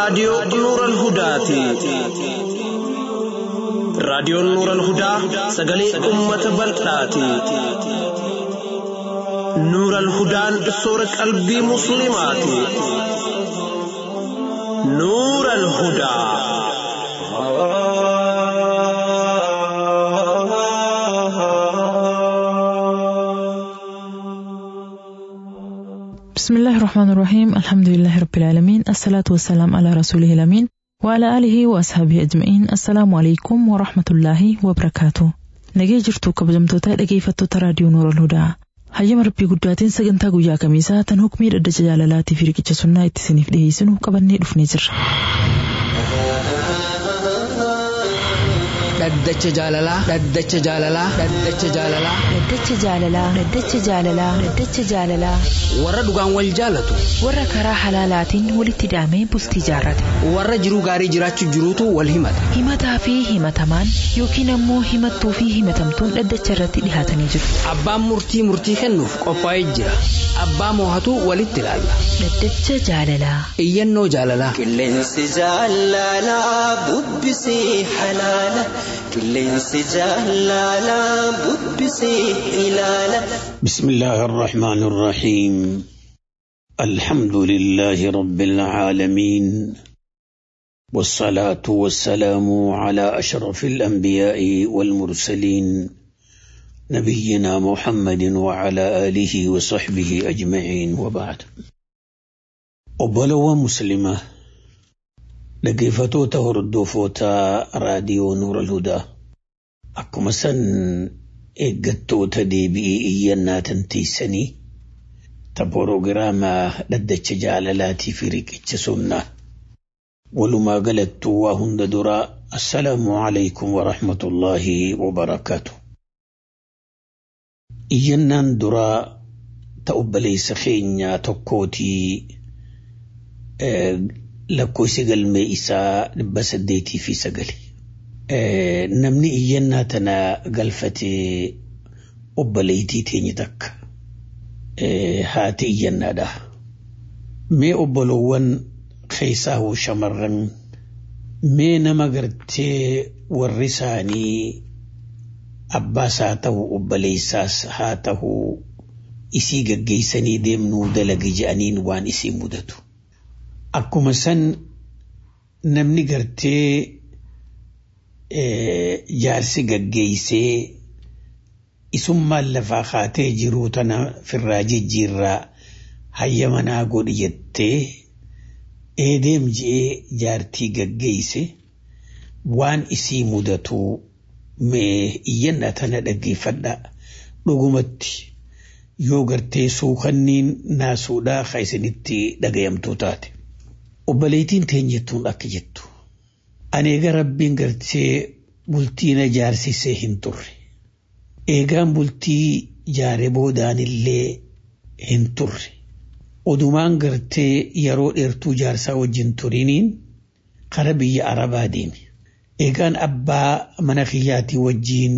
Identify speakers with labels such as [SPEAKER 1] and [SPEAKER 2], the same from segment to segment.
[SPEAKER 1] raadiyoo Nuural Hudaati. Raadiyoon Nuural Hudaa sagalee uummata bal'aati. Nuural Hudaan soora qalbii Musliimaati. Nuural Hudaa.
[SPEAKER 2] بسم الله الرحمن الرحيم الحمد لله رب العالمين الصلاة والسلام على رسوله الأمين وعلى آله وأصحابه أجمعين السلام عليكم ورحمة الله وبركاته nagee jirtu kabajamtoota dhageeffattoota raadiyoo noora hudaa hayyama rabbii guddaatiin sagantaa guyyaa kamiisaa tan hukmii dhaddacha jaalalaatii fi riqicha sunnaa itti isiniif dhiyeessinu qabannee dhufnee jirra.
[SPEAKER 3] dhaddacha jaalalaa dhaddacha jaalalaa dhaddacha jaalalaa
[SPEAKER 4] Dhaddacha jaalalaa Dhaddacha jaalalaa Dhaddacha jaalalaa
[SPEAKER 3] warra dhugaan wal jaalatu
[SPEAKER 4] warra karaa halaalaatiin walitti hidhamee bultii jaarrate
[SPEAKER 3] warra jiruu gaarii jiraachuu jiruutu wal himata
[SPEAKER 4] himataa fi himatamaan yookiin ammoo himattuu fi himatamtuun dhaddacha irratti dhihaatanii jiru.
[SPEAKER 3] abbaan murtii murtii kennuuf qophaa'ee jira abbaa moohatu walitti ilaalla
[SPEAKER 4] Dhaddacha jaalalaa
[SPEAKER 3] iyyannoo jaalalaa
[SPEAKER 5] Qilleensi jaalalaa bubbisee halaala. Qilleensi jaalalaa bubbisee ilaala.
[SPEAKER 6] بسم الله الرحمن الرحيم الحمد لله رب العالمين والصلاة والسلام على أشرف الأنبياء والمرسلين نبينا محمد وعلى آله وصحبه أجمعين وبعد أبلو مسلمة لقيفتو تهردو فوتا راديو نور الهدى أكما سن eeggattoota deebi'ee iyyannaa tanteessanii ta proogiraamaa dhaddacha jaalalaatii fi riqicha sunnaa walumaa galattuu waa hunda duraa assalaamu alaykum warahmatullaahi wabarakaatu iyyannaan duraa ta obboleessa keenyaa tokkootii lakkoofsi galmee isaa dhibba saddeetii fi sagali namni iyyannaa tana galfatee obboleettii teenye takka haati iyyannaadha. Mee obbolowwan keessaa hoo shamarran mee nama gartee warri isaanii abbaas haa ta'u obboleessaas haa ta'u isii gaggeessanii deemnuu dalagi je'aniin waan isii mudatu. Akkuma san namni gartee jaarsi gaggeessee isummaan lafaa kaatee jiruu tana firraa jijjiirraa hayya manaa godhi jettee eedeem je'ee jaartii gaggeesse waan isii mudatu mee iyyanna tana dhaggeeffadha dhugumatti yoo gartee suukanniin naasuudhaa ka isinitti dhagayamtuu taate. Obboleettiin teenyettuun akka jettu. Ani egaa rabbiin gartee bultii na jaarsisee hin turre. Eegaan bultii jaare boodaan illee hin turre. Odumaan gartee yeroo dheertuu jaarsaa wajjin turiniin kara biyya Arabaa deeme. Eegaan abbaa mana kiyyaatii wajjiin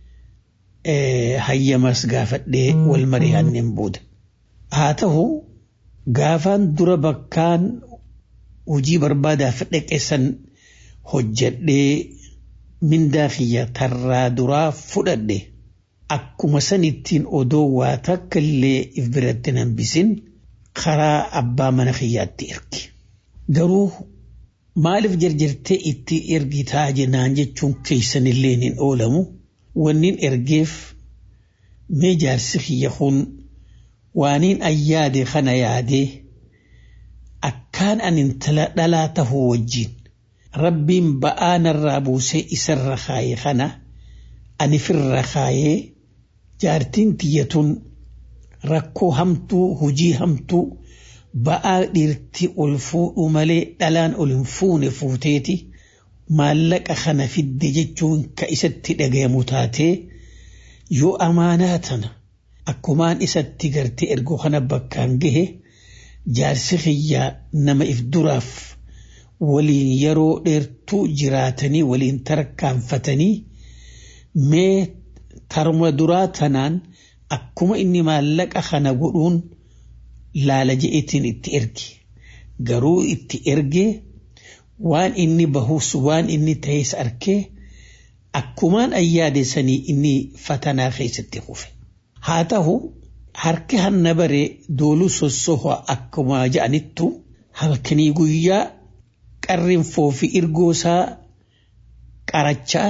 [SPEAKER 6] hayyamas gaafadhee wal mari'anneen booda. Haa ta'u gaafaan dura bakkaan hojii barbaadaaf dhaqeessan hojjedhee mindaa kiyya tarraa duraa fudhadhe akkuma sanittiin odoo waa takka illee if biratti hambisin karaa abbaa mana kiyyaatti erge. Garuu maaliif jarjartee itti ergitaa jennaan jechuun keessan illee hin oolamu wannin ergeef mee jaarsi kiyya kun waaniin ayyaade kana yaadee akkaan an intala dhalaa tahuu wajjiin rabbiin ba'aa narraa buusee isarra kaayee kana ani firra kaayee jaartiin tiyyatun rakkoo hamtuu hujii hamtuu ba'aa dhiirti ol fuudhu malee dhalaan ol hin fuune fuuteeti maallaqa kana fidde jechuun ka isatti dhagayamu taatee yoo amaanaa tana akkumaan isatti gartee ergoo kana bakkaan gahe jaarsi kiyyaa nama if duraaf waliin yeroo dheertuu jiraatanii waliin tarkaanfatanii mee tarma duraa tanaan akkuma inni maallaqa kana godhuun laala je'etiin itti erge garuu itti erge waan inni bahus waan inni ta'es arkee akkumaan ayyaade sanii inni fatanaa keessatti kufe. Haa ta'u harki hanna baree dooluu sossoha akkuma ja'anittu halkanii guyyaa qarrinfoo fi irgoosaa qarachaa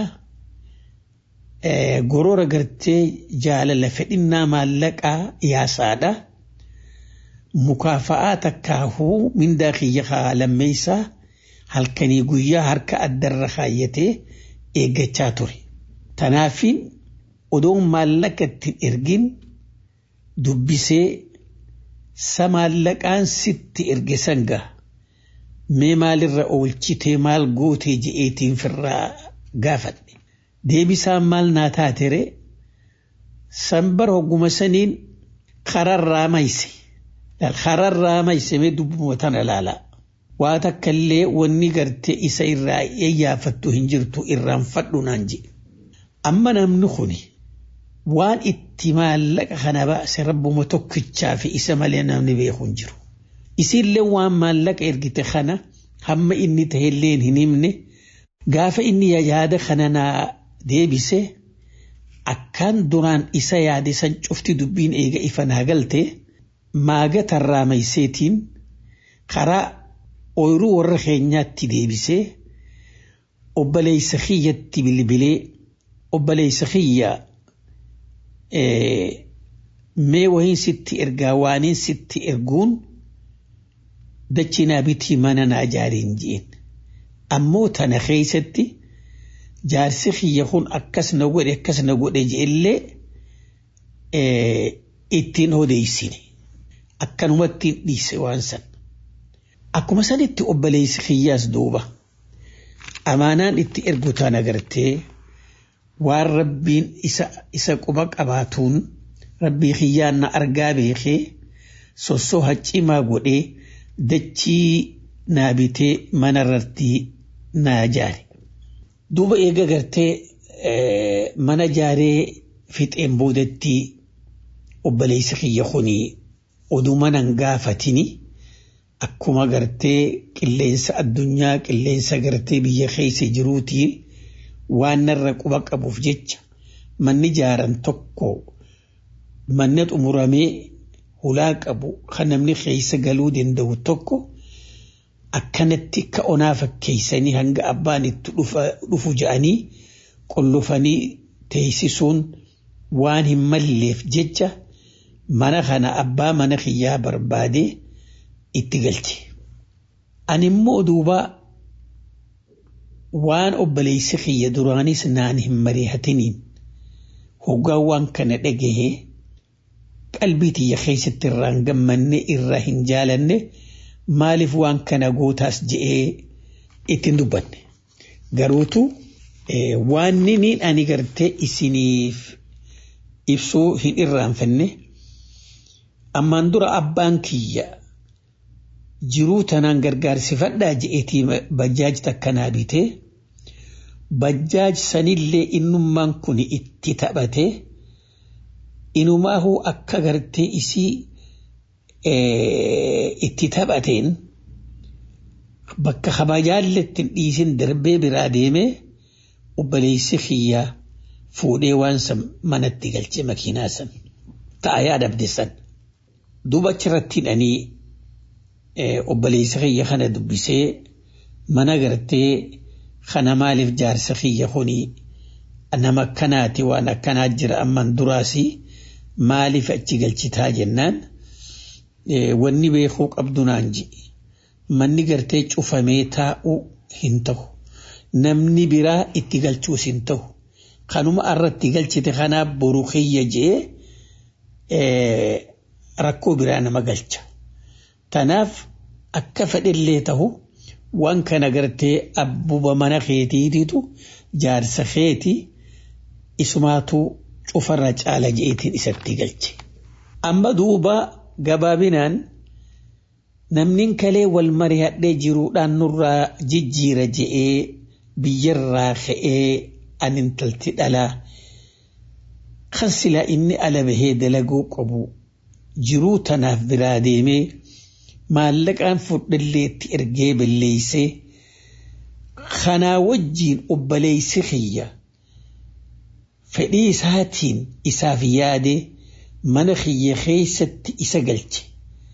[SPEAKER 6] gorora gartee jaalala fedhinnaa maallaqaa yaasaadha. Mukaafa'aa takkaahuu mindaa kiyya lammeessaa halkanii guyyaa harka addarra kaayyatee eeggachaa ture. Tanaafiin odoon maallaqa ittiin ergin dubbisee sa maallaqaan sitti erge sanga mee maalirra oolchitee maal gootee je'eetiin firraa gaafadhe. Deebisaan maal naa taatere sanbar hogguma saniin kararraa mayse. Kararraa mayse dubbuma tana ilaalaa. Waa takka illee wanni gartee isa irraa eeyyaafattu hin jirtu irraan fadhu naan jedhe. Amma namni kuni waan itti maallaqa kana baase rabbuma tokkichaa fi isa malee namni beeku hin jiru. Isillee waan maallaqa ergite kana hamma inni ta'ellee hin himne gaafa inni yaada kana naa deebise akkaan duraan isa yaade san cufti dubbiin eega ifa naa galte maaga tarraa mayseetiin karaa ooyiruu warra keenyaatti deebisee obboleessa kiyyatti bilbilee obboleessa kiyya mee wahiin sitti ergaa waaniin sitti erguun dachinaa bitii mana naa ijaariin ji'een ammoo tana keessatti jaarsi kiyya kun akkas na godhe akkas na godhe je'ellee ittiin odeessine akkanumatti dhiise waan san akkuma sanitti obboleessi kiyyaas duuba amaanaan itti ergu tana agartee waan rabbiin isa isa quba qabaatuun rabbii kiyyaan na argaa beekee sossoo haccimaa godhee dachii naa bitee manarratti naa ijaare. Duuba eega gartee mana ijaaree fixeen boodatti obboleessi kiyya kunii oduu manan gaafatini akkuma gartee qilleensa addunyaa qilleensa gartee biyya keessa jiruutii waan narra quba qabuuf jecha manni ijaaran tokko manni xumuramee hulaa qabu kan namni keessa galuu danda'u tokko akkanatti ka onaa fakkeeysanii hanga abbaan itti dhufu ja'anii qollofanii teessisuun waan hin malleef jecha mana kana abbaa mana kiyyaa barbaadee itti galche. Ani immoo duuba waan obboleessi kiyya duraanis naan hin mari'atiniin hoggaan waan kana dhagahee qalbii tiyya keessatti irraan gammanne irraa hin jaalanne maaliif waan kana gootaas je'ee ittiin dubbanne. Garuutu waan nini ani gartee isiniif ibsuu hin irraanfanne ammaan dura abbaan kiyya jiruu tanaan gargaarsifadhaa je'eetii bajjaaj takkanaa bitee bajjaaj sanillee innummaan kun itti taphatee inumaahuu akka gartee isii itti taphateen bakka kabajaalletti dhiisin darbee biraa deemee obboleessi kiyyaa fuudhee waan san manatti galchee makiinaa san ta'a yaadabde san duuba achirratti hidhanii obboleessa kiyya kana dubbisee mana gartee kana maaliif jaarsa kiyya kunii nama akkanaati waan akkanaa jira amman duraasi maaliif achi galchitaa jennaan wanni beekuu qabdu naan ji'i manni gartee cufamee taa'uu hin ta'u namni biraa itti galchuus hin ta'u kanuma irratti galchite kanaaf boru kiyya je'ee rakkoo biraa nama galcha. Tanaaf akka fedhillee ta'u waan kana gartee abbuba mana keetiititu jaarsa keeti isumaatu cufarra caala je'eetiin isatti galche. Amma duuba gabaabinaan namni kalee wal mari'adhee jiruudhaan nurraa jijjiira je'ee biyyarraa ka'ee an intalti dhalaa kan silaa inni ala bahee dalaguu qabu jiruu tanaaf biraa deemee maallaqaan fudhallee itti ergee balleeysee kanaa wajjiin obboleessi kiyya fedhii isaatiin isaaf yaade mana kiyya keessatti isa galche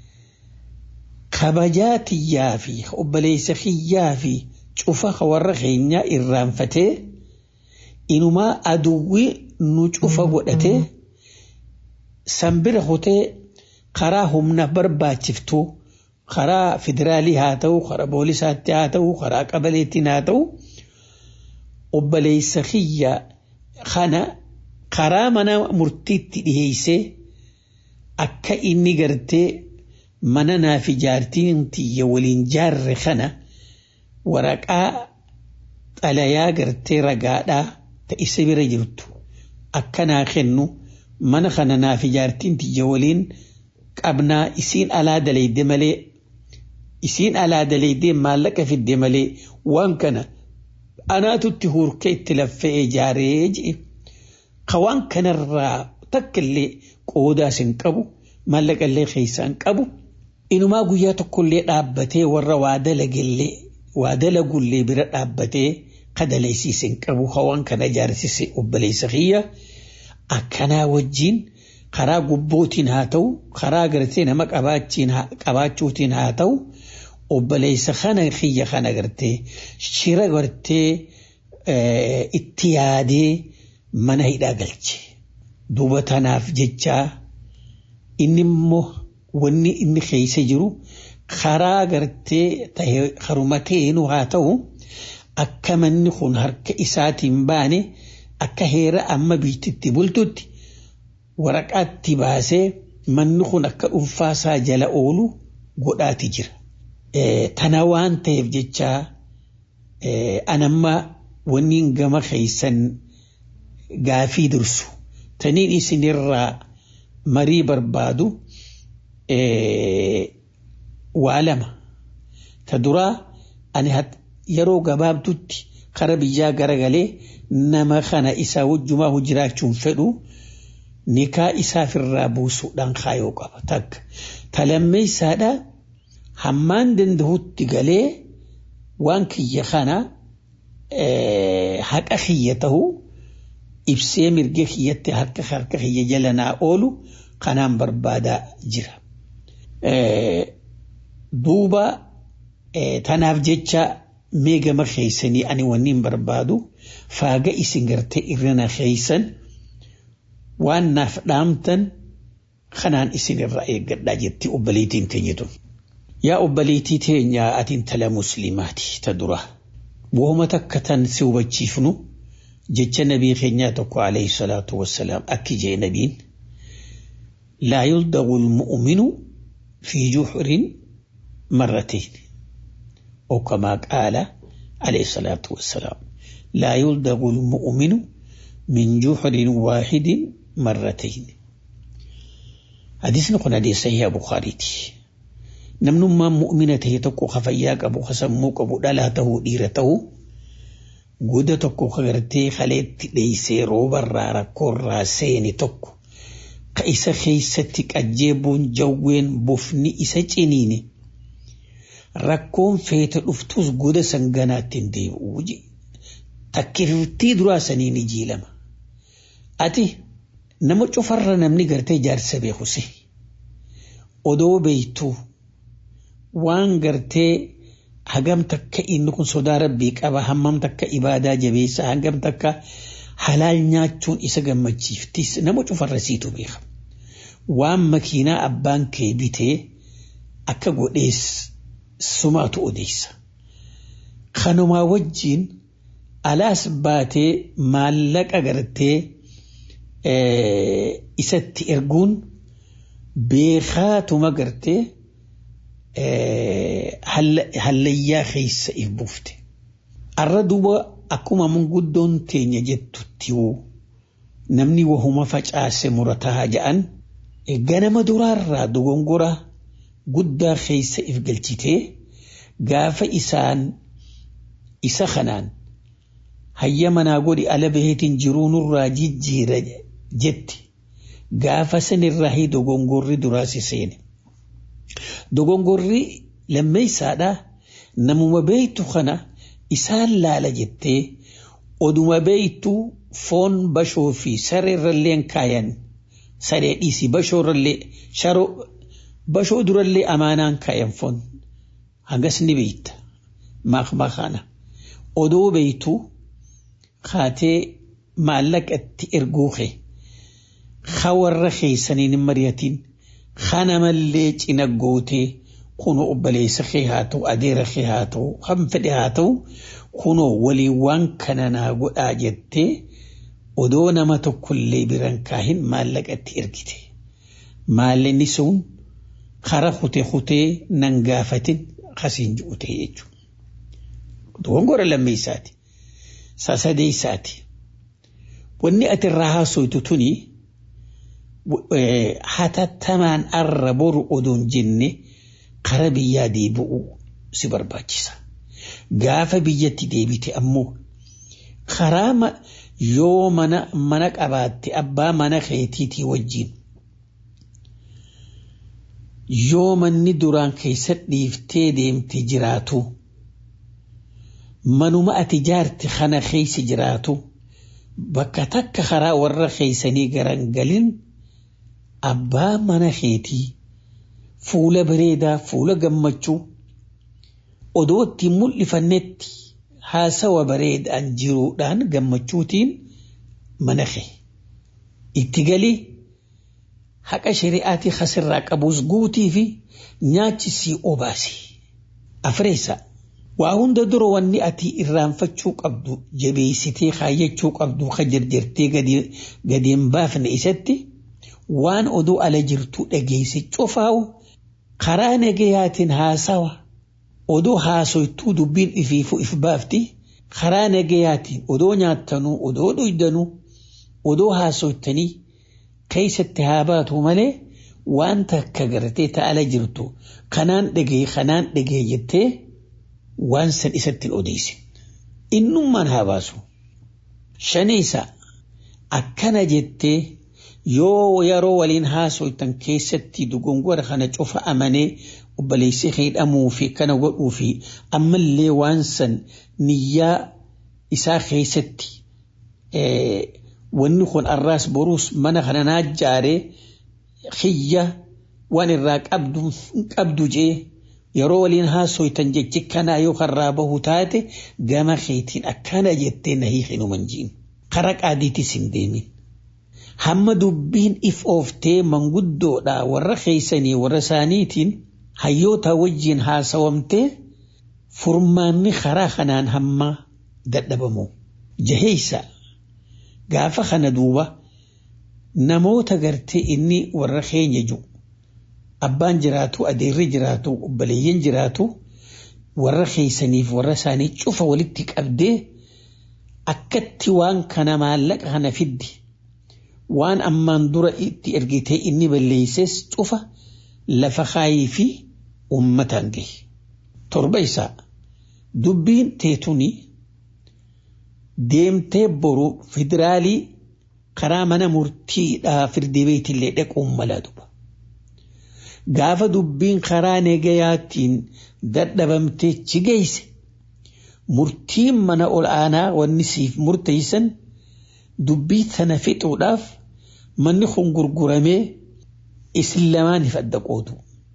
[SPEAKER 6] kabajaa tiyyaa fi obboleessa kiyyaa fi cufa warra keenyaa irraanfatee inumaa aduwwii nu cufa godhatee sanbira hotee karaa humna barbaachiftuu karaa federaalii haa ta'u karaa poolisaatti haa ta'u karaa qabaleettiin haa ta'u obboleessa kiyya kana karaa mana murtiitti dhiheessee akka inni gartee mana naaf ijaartiin tiyya waliin jaarre kana waraqaa xalayaa gartee ragaadhaa ta isa bira jirtu akka naa kennu mana kana naaf ijaartiin tiyya waliin qabnaa isiin alaa dalayde malee isiin alaa dalaydee maallaqa fidde malee waan kana anaatutti hurkee itti laffee ijaaree jedhe ka waan kanarraa takka illee qoodaas hin qabu maallaqa illee keessaa hin qabu inumaa guyyaa tokkollee dhaabbatee warra waa dalagallee waa dalagullee bira dhaabbatee kadalaysiis hin qabu ka waan kana ijaarsise obboleessa kiyya akkanaa wajjiin karaa gubbootiin haa ta'u karaa gartee nama qabaachuutiin haa ta'u obboleessa kana kiyya kana gartee shira gartee itti yaadee mana hidhaa galche duuba tanaaf jechaa inni immoo wanni inni keessa jiru karaa gartee haruma ta'eenu haa ta'u akka manni kun harka isaatiin baane akka heera amma biititti bultutti waraqaatti baasee manni kun akka dhuunfaasaa jala oolu godhaati jira. Tana waan ta'eef jecha anamma wanni gama keessan gaafii dursu taniin isinirraa marii barbaadu waa lama ta duraa ani yeroo gabaabdutti kara biyyaa garagalee nama kana isaa wajjumaa jiraachuun fedhu nikaa isaafirraa buusuudhaan kaayoo qaba takka talammeessaadha hammaan danda'utti galee waan kiyya kana haqa kiyya ta'u ibsee mirga kiyyatti harka harka kiyya jala naa oolu kanaan barbaadaa jira. Duuba tanaaf jecha meegama keeysanii ani wanniin barbaadu faaga isin gartee irrana keeysan waan naaf dhaamtan kanaan isin irraa eeggadhaa jetti obboleettiin teenyitu. Yaa obboleettii teenyaa ati intala muslimaati ta dura. Wooma takka tan si hubachiifnu jecha nabii keenyaa tokko alayhi salaatu wassalaam akki jee nabiin laa yuldagu lmu'minu fi juxrin marratiin أو كما قال عليه الصلاة والسلام لا يلدغ المؤمن من جحر واحد مرتين حديث نقول حديث صحيح بخاري نمن ما مؤمنة تكو خفياك أبو خسموك أبو دلاته ديرته قد تكو خغرتي خليت ليسي روبر رارا كورا سيني تكو قيس خيستك أجيبون جوين بفني إسا جنيني rakkoon feeta dhuftus goda sanganaatti hin deebi'u takkiftii duraa sanii ni jiilama. Ati nama cufarra namni gartee jaarsa beekuse odoo beektuu waan gartee hagam takka inni kun sodaa rabbii qaba hammam takka ibaadaa jabeessa hagam takka halaal nyaachuun isa gammachiiftis nama cufarra siitu beeka. Waan makiinaa abbaan kee bitee akka godhees sumaatu odeessa. Kanumaa wajjiin alaas baatee maallaqa gartee isatti erguun beekaatuma gartee hallayyaa keessa if buufte. Arra duuba akkuma manguddoon teenya jettutti namni wahuma facaase murataa ja'an ganama duraarraa dogongora guddaa keessa if galchitee gaafa isaan isa kanaan hayya manaa godhi ala baheetiin jiruu nurraa jijjiira jetti gaafa sanirraa hi dogongorri duraasi seene. Dogongorri lammeessaadha namuma beektu kana isaan laala jettee oduma beeytu foon bashoo fi sareerrallee kaayan saree dhiisii bashoorrallee sharoo bashoo durallee amaanaan kaayan foon hangas ni beeyta maaf makaana odoo beeytu kaatee maallaqatti erguuke ka warra keeysaniin hin mari'atin kana mallee cina gootee kunoo obboleessa kee haa ta'u adeera kee haa ta'u kan fedhe haa ta'u kunoo waliin waan kana naa godhaa jettee odoo nama tokkollee biran kaahin maallaqatti ergite maallaqni sun kara kutee kutee nan gaafatin kasiin ju'ute jechuudha. Dogongora lammeessaati. Sasadeessaati. Wanni ati irraa haasoytu tuni hatattamaan arra boru odoon jenne kara biyyaa deebi'u si barbaachisa. Gaafa biyyatti deebite ammoo karaa yoo mana mana qabaatte abbaa mana keetiitii wajjin yoo manni duraan keessa dhiiftee deemte jiraatu manuma ati jaarte kana keessa jiraatu bakka takka karaa warra keeysanii garan galin abbaa mana keetii fuula bareedaa fuula gammachuu odoo ittiin mul'ifannetti haasawa bareedaan jiruudhaan gammachuutiin mana kee itti galii haqa shari'aatii kasirraa qabuus guutii fi nyaachisii obaasi afreessa waa hunda dura wanni ati irraanfachuu qabdu jabeessitee kaayyachuu qabdu ka jarjartee gadi hin baafne isatti waan odoo ala jirtu dhageesse cufaa'u karaa nagayaatiin haasawa odoo haasoytuu dubbiin ifiifu if baafti karaa nagayaatiin odoo nyaattanuu odoo dhuydanuu odoo haasoytanii keessatti haa baatu malee waan takka gartee ta'ala jirtu kanaan dhagee kanaan dhagee jettee waan san isatti odeessin. Innummaan haa baasu. Shaniisa akkana jettee yoo yeroo waliin haasoytan keessatti dogongora kana cufa amanee obboleessi hidhamuu fi kana godhuu fi ammallee waan san niyyaa isaa keessatti wanni kun arraas boruus mana kana naa jaaree xiyya waan irraa qabdu jee yeroo waliin haasoytan jechi kanaa yoo karraa bahu taate gama keetiin akkana jettee na hiikinuman jiin kara qaadiitis hin deemin. Hamma dubbiin if ooftee manguddoodha warra keeysanii warra isaaniitiin hayyoota wajjiin haasawamtee furmaanni karaa kanaan hamma dadhabamu. Jaheeysa gaafa kana duuba namoota gartee inni warra keenya jiru abbaan jiraatu adeerri jiraatu obboleeyyan jiraatu warra keeysaniif warra isaanii cufa walitti qabdee akkatti waan kana maallaqa kana fiddi waan ammaan dura itti ergitee inni balleeyses cufa lafa kaayii fi uummataan gahe torba isaa dubbiin teetuni deemtee boru federaalii karaa mana murtiidhaa firdi beetillee dhaquun mala duba. Gaafa dubbiin karaa negayaatiin dadhabamtee chigeeyse murtiin mana ol aanaa wanni siif murteeysan dubbii sana fixuudhaaf manni kun gurguramee isin lamaaniif adda qoodu.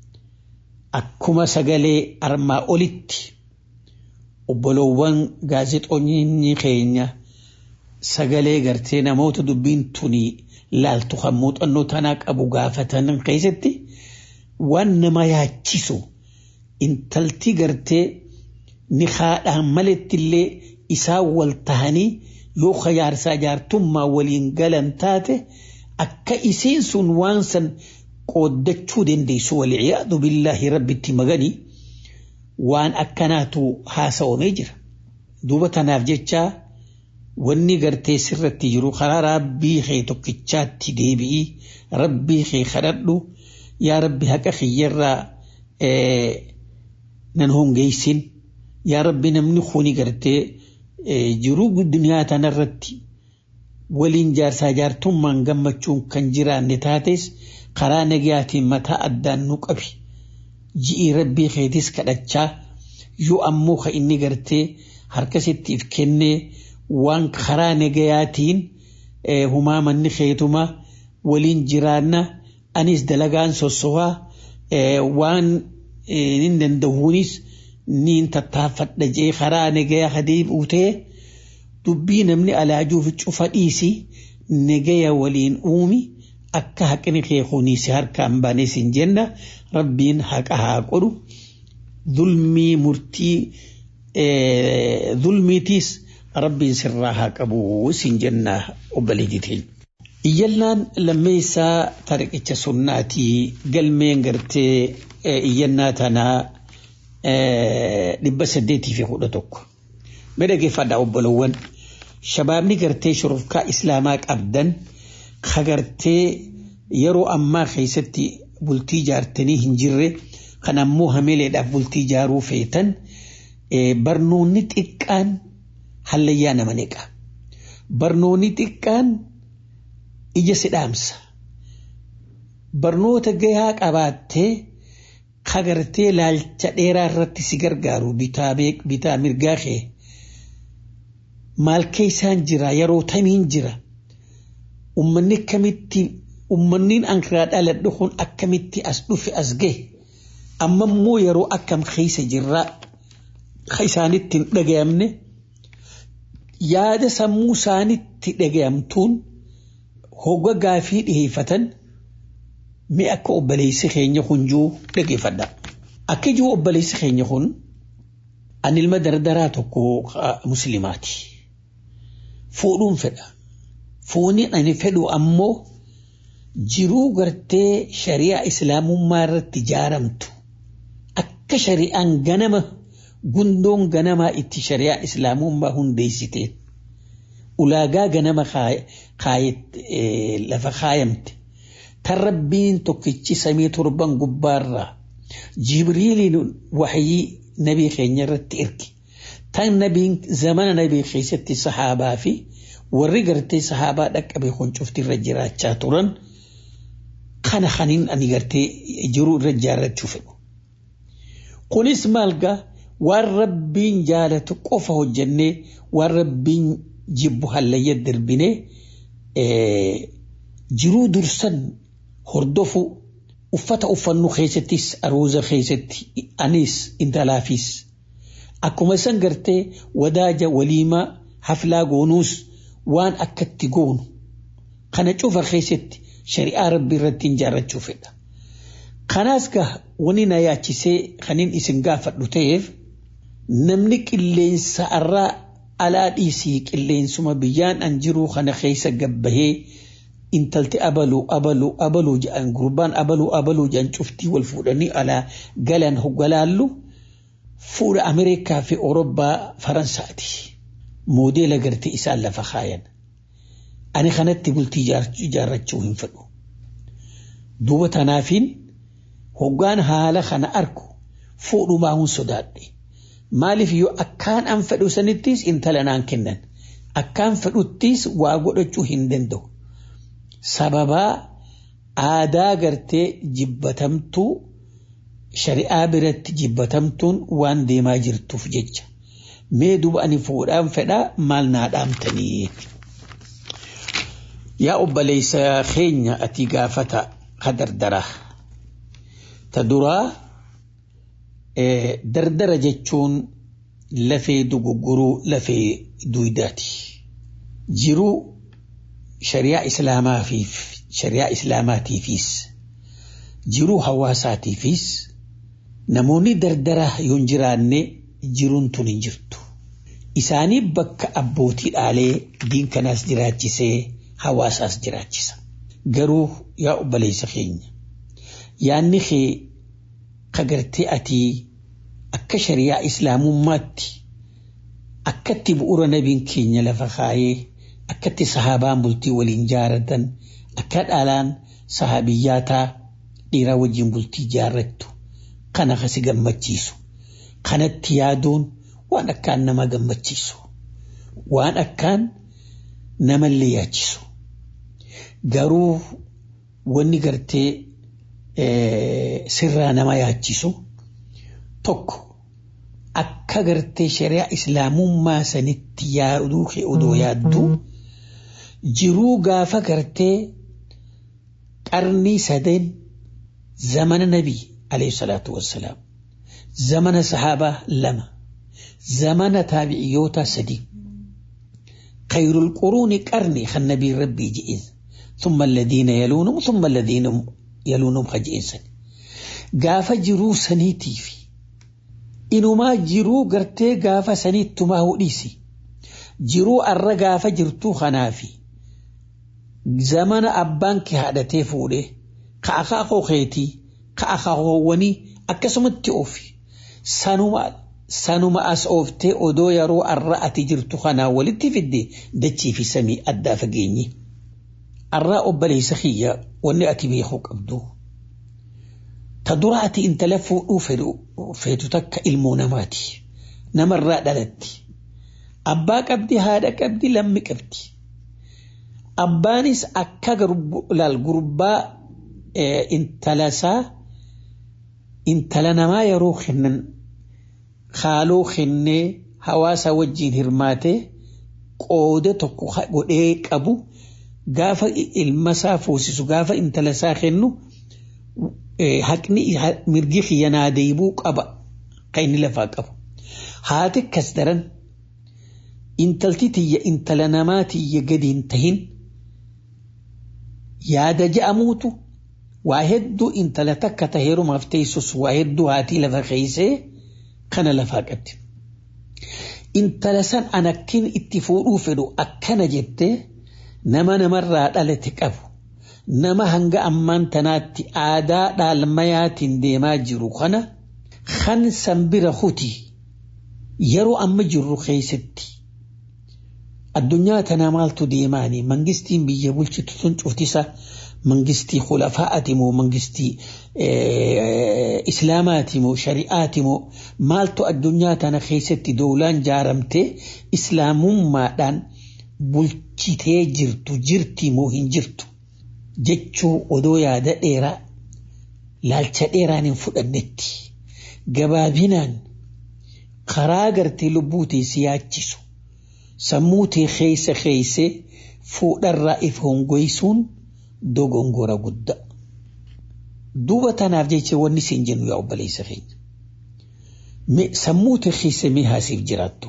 [SPEAKER 6] Akkuma sagalee armaa olitti obboloowwan gaazexoonni keenya sagalee gartee namoota dubbiin tunii laaltu kan muuxannoo tanaa qabu gaafatan keessatti waan nama yaachisu intalti gartee ni haadhaan malettillee isaan wal tahanii yoo jaarsaa jaartummaa waliin galan taate akka isiin sun waan san qooddachuu dandeessu walciyaadu billaahi rabbitti maganii waan akkanaatu haasa'amee jira. Duuba tanaaf jecha wanni gartee sirratti jiru karaa rabbii kee tokkichaatti deebi'ii rabbii kee kadhadhu yaa rabbi haqa kiyyarraa nan hongeessin yaa rabbi namni kuni gartee jiruu duniyaa tanarratti waliin jaarsaa jaartummaan gammachuun kan jiraanne taates karaa nagayaatiin mataa addaan nu qabi. ji'i rabbii keetis kadhachaa yoo ammoo ka inni gartee harkasittiif kennee waan karaa nagayaatiin humaa manni keetuma waliin jiraanna anis dalagaan sossohaa waan hin danda'uunis niin tattaaffadha jee karaa nagayaa hadii buutee dubbii namni alaajuuf cufa dhiisi nagaya waliin uumi akka haqni kee kuniisi harkaan baanes hin jenna rabbiin haqa haa godhu zulmii murtii zulmiitiis rabbiin sirraa haa qabu sin jenna obboleettiin. Iyyannaan lammeessaa tariqicha sunnaatii galmeen gartee iyyannaa tanaa dhibba saddeetii fi kudha tokko. Mee dhaggeeffadhaa obbolowwan shabaabni gartee shurufkaa islaamaa qabdan kagartee yeroo ammaa keessatti bultii jaartanii hin jirre kan ammoo hameeleedhaaf bultii jaaruu feetan barnoonni xiqqaan hallayyaa nama neqa. Barnoonni xiqqaan ija sidhaamsa. Barnoota gahaa qabaattee kagartee laalcha dheeraa irratti si gargaaru bitaa mirgaa kee maal keessaan jira yeroo tamiin jira ummanni akkamitti ummanniin ankiraa dhaladhu kun akkamitti as dhufe as gahe amma immoo yeroo akkam keessa jirraa isaanitti hin dhagayamne yaada sammuu isaanitti dhagayamtuun hogga gaafii dhiheeffatan mee akka obboleessi keenya hunjuu dhageeffadha. Akka ijuu obboleessi keenya kun ani ilma dardaraa tokko muslimaati. Fuudhuun fedha. Fuuniin ani fedhu ammoo jiruu gartee shari'aa islaamummaa irratti ijaaramtu akka shari'aan ganama gundoon ganamaa itti shari'aa islaamummaa hundeessiteen ulaagaa ganama lafa kaayamte tan rabbiin tokkichi samii torban gubbaarraa jibriiliin waxyii nabii keenya irratti erge tan nabiin zamana nabii keessatti sahaabaa fi warri gartee sahaabaa dhaqqabe kun cuftirra jiraachaa turan kana kaniin ani gartee jiruu irra ijaarrachuu fedhu. Kunis maalgaa waan rabbiin jaalatu qofa hojjennee waan rabbiin jibbu hallayya darbinee jiruu dursan hordofu uffata uffannu keessattis aruuza keessatti anis intalaafis akkuma isan gartee wadaaja waliimaa haflaa goonuus waan akkatti goonu kana cufa keessatti shari'aa rabbii irratti ijaarrachuu fedha. Kanaas gaa wani na yaachisee kanin isin gaafadhu ta'eef namni qilleensa irraa alaa dhiisii qilleensuma biyyaan an jiruu kana keessa gabbahee intalti abaluu abaluu abaluu jedhan gurbaan abaluu abaluu jedhan cuftii wal fuudhanii alaa galan hoggalaallu fuudha Ameerikaa fi Awurooppaa Faransaati. Moodeela gartee isaan lafa kaayan. Ani kanatti bultii ijaarrachuu hin fedhu. Duuba tanaafiin hoggaan haala kana argu fuudhumaa hun sodaadhe. Maaliif yoo akkaan an fedhu sanittis intala naan kennan. Akkaan fedhuttis waa godhachuu hin danda'u. Sababaa aadaa gartee jibbatamtuu shari'aa biratti jibbatamtuun waan deemaa jirtuuf jecha. Mee duba ani fuudhaan fedhaa maal naa dhaamtanii? Yaa obboleessa keenya ati gaafata kadardaraa. Ta duraa dardara jechuun lafee dugugguruu lafee duydaati. Jiruu shari'aa islaamaatiif shari'aa islaamaatiifis jiruu hawaasaatiifis namoonni dardaraa yoo hin jiraanne jiruun tun hin jirtu. Isaanii bakka abbootii dhaalee diin kanaas jiraachisee hawaasaas jiraachisa. Garuu yaa obboleessa keenya yaanni kee kagartee ati akka shari'aa islaamummaatti akkatti bu'uura nabiin keenya lafa kaayee akkatti sahaabaan bultii waliin jaaratan akka dhaalaan sahabiyyaataa dhiiraa wajjin bultii jaarrattu kana kasi gammachiisu kanatti yaaduun waan akkaan nama gammachiisu waan akkaan namallee yaachisu garuu wanni gartee sirraa nama yaachisu tokko akka gartee shari'aa islaamummaa sanitti yaaduu kee odoo yaaddu jiruu gaafa gartee qarnii sadeen zamana nabii alayhi salaatu wassalaam zamana sahaabaa lama zamana taabiciyyoota sadii خير القرون قرني خل نبي ربي جئز ثم الذين يلونهم ثم الذين يلونهم خجئسا قاف جرو سنيتي في inumaa jiruu gartee gaafa sanittumaa hudhisi jiruu arra gaafa jirtuu kanaafi zamana abbaan kee haadhatee fuudhe ka akaakoo keetii ka akaakoowwanii akkasumatti oofi sanuma sanuma as ooftee odoo yeroo arra ati jirtu kanaa walitti fidde dachii fi samii addaa fageenye arraa obboleessa kiyya wanni ati beekuu qabdu ta dura ati intala fuudhuu feetu takka ilmoo namaati namarraa dhalatti abbaa qabdi haadha qabdi lammi qabdi abbaanis akka laal gurbaa intalasaa intala namaa yeroo kennan haaloo kennee hawaasa wajjiin hirmaatee qooda tokko godhee qabu gaafa ilmasaa fuusisu gaafa intalasaa kennu haqni mirgi xiyyanaa deebuu qaba kan inni lafaa qabu haati akkas daran intalti tiyya intala namaa tiyya gadi hin tahin yaada je'amuutu waa hedduu intala takka ta heerumaaf teessus waa hedduu haatii lafa keeysee kana lafaa qabdi intala san anakkin itti fuudhuu fedhu akkana jettee nama namarraa dhalate qabu nama hanga ammaan tanaatti aadaa dhaalmayaatiin deemaa jiru kana kan san bira kuti yeroo amma jirru keessatti addunyaa tanaa maaltu deemaanii mangistiin biyya bulchitu sun cuftisa mangistii khulafaa'ati moo mangistii islaamaati moo shari'aati moo maaltu addunyaa tana keessatti doolaan jaaramtee islaamummaadhaan bulchitee jirtu jirti moo hin jirtu jechuu odoo yaada dheeraa laalcha dheeraan hin fudhannetti gabaabinaan karaa gartee lubbuu tee si yaachisu sammuu tee keessa keesse fuudharraa if hongoysuun dogongora guddaa. Duuba tanaaf jecha wanni siin jennu yaa obboleessa keenya. Sammuu tee keessa mee haasiif jiraattu.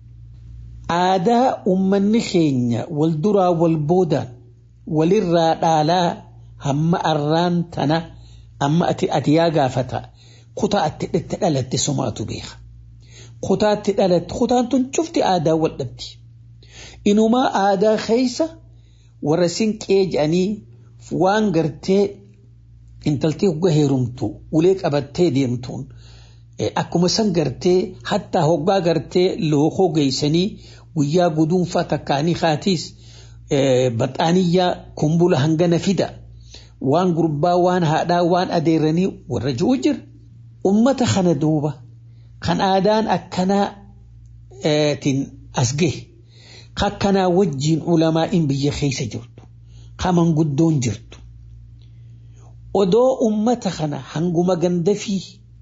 [SPEAKER 6] Aadaa uummanni keenya wal duraa wal boodaan walirraa dhaalaa hamma arraan tana amma ati ati yaa gaafata kutaa atti itti dhalatte sumaatu beeka. Kutaatti dhalatte kutaan tun cufti aadaa wal dhabdi. Inumaa aadaa keessa warra sinqee jedhanii waan gartee intaltee hoggaa heerumtu ulee qabattee deemtuun akkuma san gartee hattaa hoggaa gartee lookoo geessanii guyyaa guduunfaa takkaanii haatiis baxaaniyyaa kumbula hangana fida waan gurbaa waan haadhaa waan adeeranii warra ji'u jira ummata kana duuba kan aadaan akkanaa tin as gahe akkanaa wajjiin ulamaa'iin biyya keessa jirtu kaman guddoon jirtu odoo ummata kana hanguma gandafii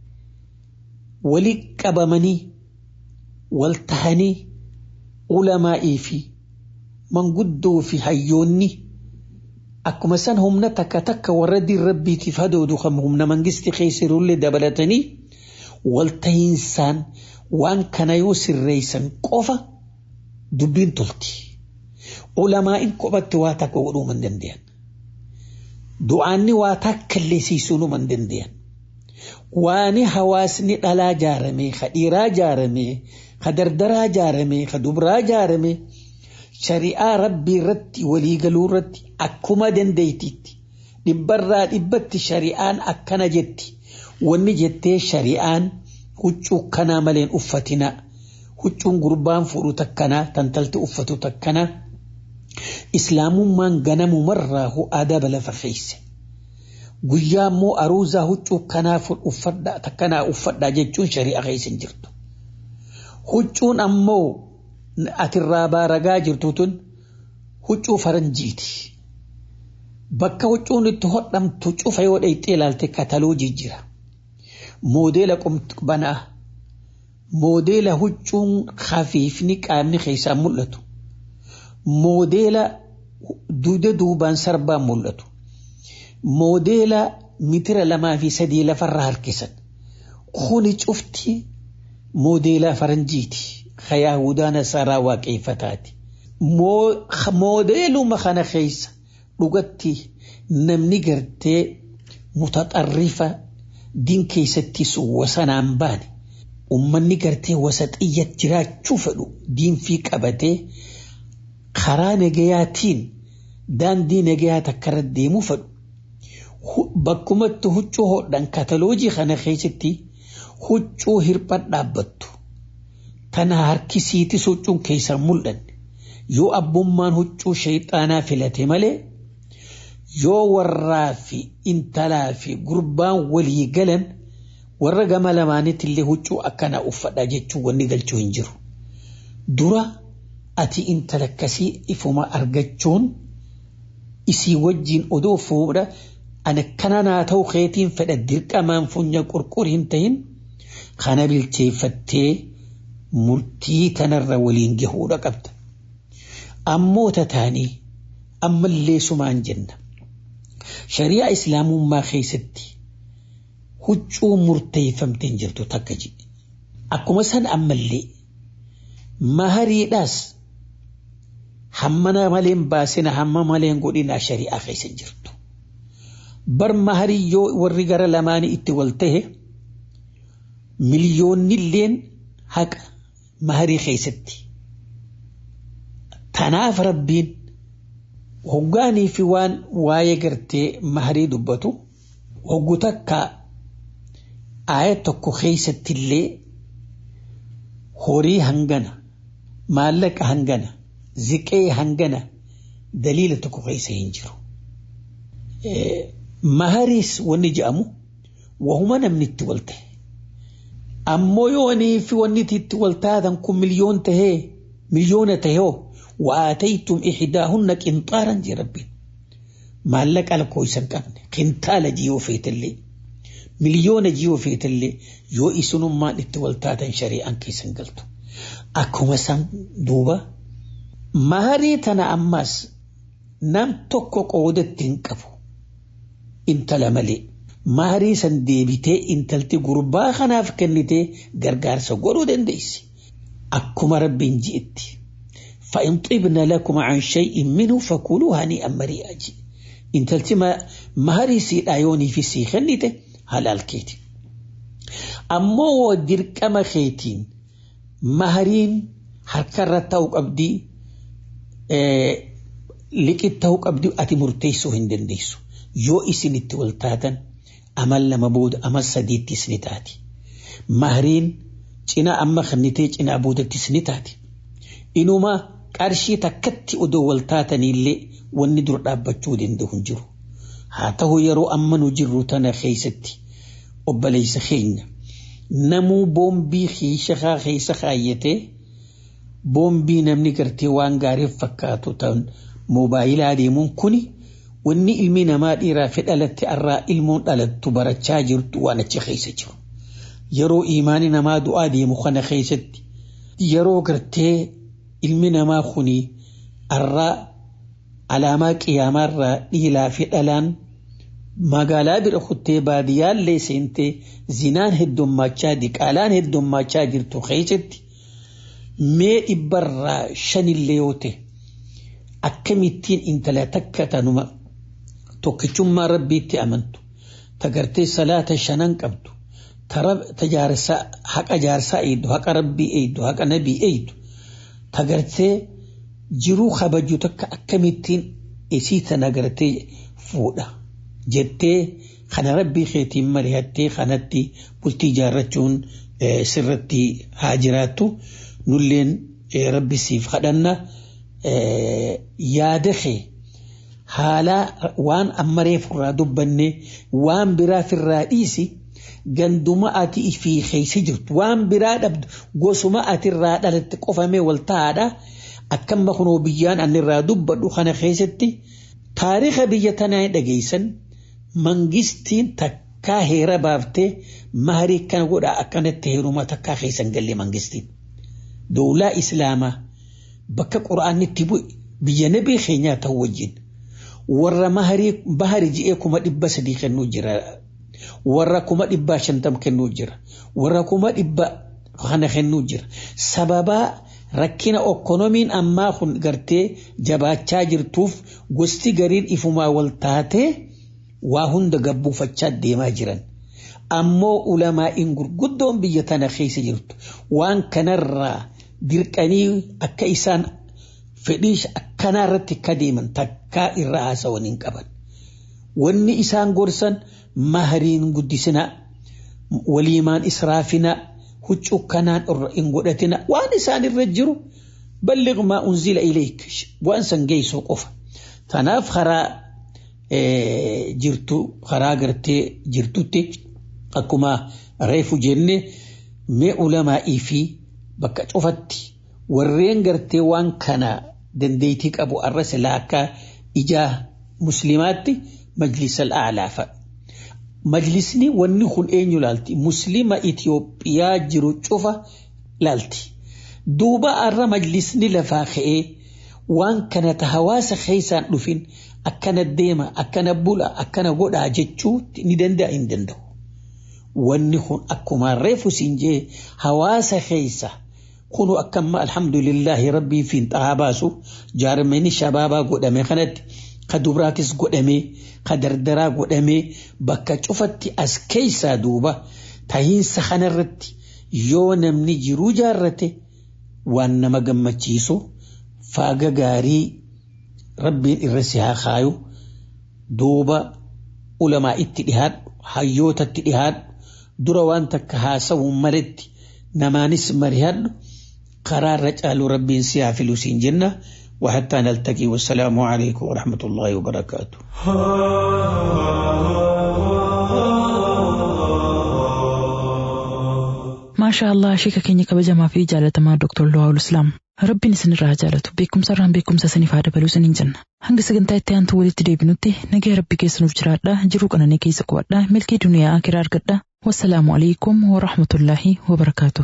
[SPEAKER 6] wali qabamanii wal tahanii ulamaa'ii fi manguddoo fi hayyoonni akkuma san humna takka takka warra diin rabbiitiif hadoodu kan humna mangisti keessirullee dabalatanii waltahiinsaan waan kana yoo sirreessan qofa dubbiin tolti. Ulamaa'in kophatti waa takka godhuu man danda'an. Du'aanni waa takka illee siisuu man danda'an. Waani hawaasni dhalaa jaaramee, ka dhiiraa jaaramee, ka dardaraa jaaramee, ka dubraa jaaramee shari'aa rabbii irratti waliigaluu irratti akkuma dandeettitti dhibbarraa dhibbatti shari'aan akkana jetti. Wanni jettee shari'aan huccuu kanaa maleen uffatina. Huccuun gurbaan fuudhu takkanaa tantalti uffatu takkanaa. Islaamummaan ganamumarraa aadaa lafa keesse. Guyyaa immoo aruuzaa huccuu kanaa uffadhaa takkanaa uffadhaa jechuun shari'a keessa hin jirtu. Huccuun ammoo atirraa baaragaa jirtu tun huccuu faranjiiti. Bakka huccuun itti hodhamtu cufa yoo dhayxee ilaalte kataloo jijjira. Moodeela banaa moodeela huccuun hafiifni qaamni keessaa mul'atu moodeela duuda duubaan sarbaan mul'atu moodeela mitira lamaa fi sadii lafarraa harkisan kuni cufti moodeelaa faranjiiti kayaahudaa nasaraa waaqeeffataati moodeeluma kana keessa dhugatti namni gartee mutaxarrifa diin keessattis wasanaan baane ummanni gartee wasa xiyya jiraachuu fedhu diinfii qabatee karaa nagayaatiin daandii nagayaa takkarra deemuu fedhu bakkumatti huccuu hodhan kataloojii kana keessatti huccuu hirphan dhaabbattu tana harkisiitis huccuun keessan mul'anne yoo abbummaan huccuu shayxaanaa filate malee yoo warraa fi intalaa fi gurbaan walii galan warra gama lamaanitti illee huccuu akkanaa uffadha jechuun wanni galchuu hin jiru. Dura ati intala akkasii ifuma argachuun isii wajjin odoo fuudha ana kana naa ta'u keetiin fedha dirqamaan funya qurqur hin ta'in kana bilcheeffattee murtii tanarra waliin gahuudha qabda. Ammoo tataanii ammallee sumaan jenna. Shari'a Islaamummaa keessatti huccuu murteeffamtee hin jirtu takka jedhe. Akkuma san ammallee mahariidhaas hammana maleen baasina hamma maleen godhina shari'aa keessa jirtu. Bar maharii yoo warri gara lamaanii itti wal tahe miliyoonnilleen haqa maharii keessatti. Tanaaf rabbiin hoggaanii fi waan waa'ee gartee maharii dubbatu hoggu takka aaya tokko keessatti illee horii hangana maallaqa hangana ziqee hangana daliila tokko keessa hin jiru. Mahariis wanni jedhamu wahuma namni itti wal ta'e. Ammoo yoo fi wanni itti wal taatan kun miliyoon tahee miliyoona tahee وآتيتم إحداهن قنطارا جي ربي ما لك على كويس قبل قنطال جيو فيت اللي مليون جيو فيت اللي يو إسن ما لتولتاتا شريعا كيسن قلتو أكو مسان دوبا مهاري تنا أماس نام توكو قودة تنكفو انت لملي مهاري سن ديبتي انتلتي قربا خناف كنتي غرغار سقورو دنديسي أكو ربين جئتي فإن طبن لكم عن شيء منه فكلوا هنيئا مريئا جي إن تلتما مهري سيد آيوني في سيخنيته هلال كيتي أمو ودرك أما خيتين مهرين حركرة توق أبدي اه لكي توق أبدي أتي مرتيسو هندن ديسو يو إسن التولتاتا أمل لما بود أمل سديد تسنتاتي مهرين جنا أما خنتي جنا أبودة تسنتاتي إنما qarshii takkatti odoo wal taatanillee wanni dur dhaabbachuu danda'u hin jiru. Haa ta'u yeroo amma nu jirru tana keessatti obboleessa keenya namuu boombii hiishakaa keessa kaayyatee boombii namni gartee waan gaariif fakkaatu ta'an moobaayilaa deemuun kuni wanni ilmi namaa dhiiraa fi dhalatti irraa ilmoon dhalattu barachaa jirtu waan achi keessa jiru. Yeroo imaani namaa du'aa deemu kana keessatti yeroo gartee ilmi namaa kuni arraa alaamaa qiyaamaarraa dhiilaa fi dhalaan magaalaa bira kuttee baadiyyaallee seentee zinaan heddummachaa diqaalaan heddummachaa jirtu keessatti mee dhibbarraa shanillee yoo ta'e akkamittiin intala takka tanuma tokkichummaa rabbiitti amantu tagartee salaata shanan qabdu tajaarsaa haqa jaarsaa eeydu haqa rabbii eeydu haqa nabii eeydu tagartee jiruu kabaju takka akkamittiin isii tana gartee fuudha jettee kana rabbii keetiin mari'attee kanatti bultii jaarrachuun sirratti haa jiraattu nulleen rabbi siif kadhanna yaada kee haala waan ammaree furraa dubbanne waan biraa firraa dhiisi ganduma ati fi keessa jirtu waan biraa dhabdu gosuma ati irraa dhalatte qofamee wal ta'aadha akkamma kunoo biyyaan ani irraa dubbadhu kana keessatti taariika biyya tanaa dhageessan mangistiin takka takkaa heera baaftee maharii akkana godhaa akkanatti heeruma takkaa keessan galle mangistiin. Dowlaa Islaamaa bakka quraanni itti bu'e biyya nabii keenyaa ta'u wajjin warra maharii bahari ji'ee kuma dhibba sadii kennuu jira. Warra kuma dhibba shantam kennuu jira. Warra kuma dhibba kana kennuu jira. Sababaa rakkina okkonomiin ammaa kun gartee jabaachaa jirtuuf gosti gariin ifumaa wal taatee waa hunda gabbuufachaa deemaa jiran. Ammoo ulamaa'iin gurguddoon biyya tana keessa jirtu waan kanarraa dirqanii akka isaan fedhii akkanaa irratti akka deeman takkaa irra haasawan hin qaban. Wanni isaan gorsan mahariin guddisinaa waliimaan israafinaa huccuu kanaan irra hin godhatina waan isaan irra jiru balliq maa unzila ilayk waan san geessuu qofa. Tanaaf karaa jirtu karaa gartee jirtutti akkuma reefu jenne mee ulamaa'ii fi bakka cufatti warreen gartee waan kana dandeettii qabu arra silaa akka ijaa muslimaatti majlisa al'aalaa fa'a. Majlisni wanni kun eenyu laalti? Muslima Itoophiyaa jiru cufa laalti. Duuba arra majlisni lafaa ka'ee waan kana ta hawaasa keessaan dhufin akkana deema, akkana bula, akkana godhaa jechuu ni danda'a hin danda'u. Wanni kun akkuma reefu siin jee hawaasa keessa kunu akkamma alhamdulillahi rabbii fiin xahaa baasu jaarmeni shabaabaa godhame kanatti ka dubraatis godhamee ka dardaraa godhamee bakka cufatti as keessaa duuba tahiinsa kanarratti yoo namni jiruu jaarrate waan nama gammachiisu faaga gaarii rabbiin irra si haa kaayu duuba ulamaa itti dhihaadhu hayyootatti dhihaadhu dura waan takka haasa'u maletti namaanis marihadhu karaa irra caalu rabbiin si haa filu siin jenna وحتى نلتقي والسلام عليكم ورحمة الله وبركاته
[SPEAKER 2] ما شاء الله شيكا كيني كبجما في جالة ما دكتور لواء الإسلام ربين سن جالة بكم سران بكم سسني فادة بلو سنين جنة hanga sagantaa itti aantu walitti deebinutti nagaa rabbi keessanuuf jiraadha jiruu qananii keessa qubadha milkii duniyaa akiraa argadha wassalaamu alaikum warahmatullaahi wabarakaatu.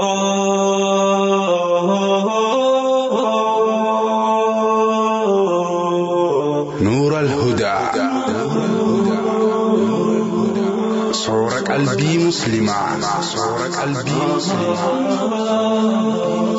[SPEAKER 7] نور الهدى صور قلبي مسلما صور قلبي مسلما